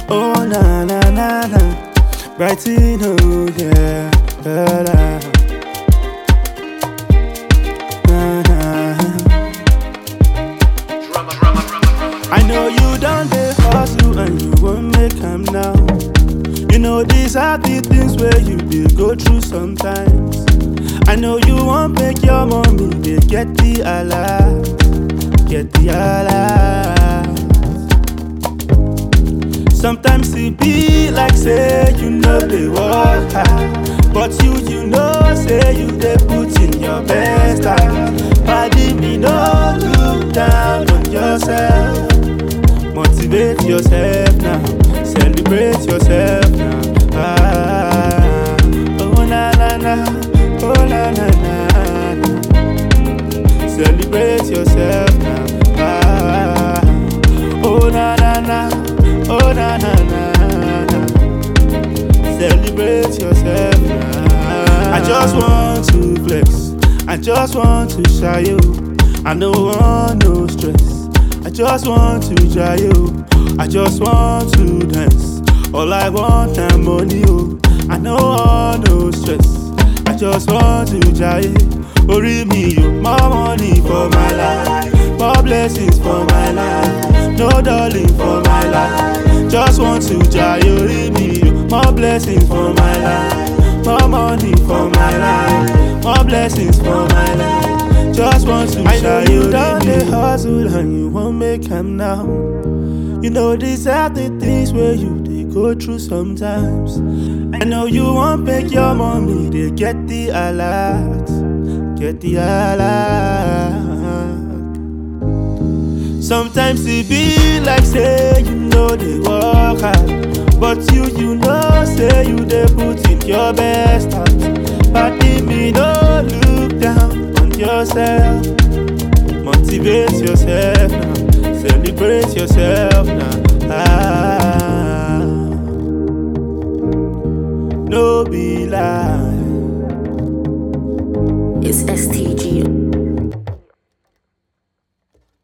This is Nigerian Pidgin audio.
Oh na na na na, brighten oh yeah, la, la. Na, na. I know you done the hustle and you won't make am now. You know these are the things where you did go through sometimes. I know you won't make your mommy they get the alert, get the alert. Sometimes it be like say you know they work hard, but you you know say you they put in your best time. Pardon me, no look down on yourself. Motivate yourself now, celebrate yourself now. Ah, oh na na na, oh na na na. na. Celebrate yourself now. Ah, oh na na na, oh na na na. na. Celebrate yourself now. I just want to flex. I just want to shy you. I don't want no stress. I just want to try you. I just want to dance. All I want na money, oh. I no want no stress. I just want to try Orí mi o, more money for my life, more blessings for my life, no darling for my life. Just want to try orí mi o, more blessings for my life, more money for my life, more blessings for my life. Just want to I know you done the hustle and you won't make am now. You know these are the things where you they go through sometimes. I know you won't make your mommy they get the alert, get the alert. Sometimes it be like say you know they work hard, but you you know say you they put in your best heart. But me no look down on yourself. Motivate yourself now, celebrate yourself now. Ah, no be lie. It's STG.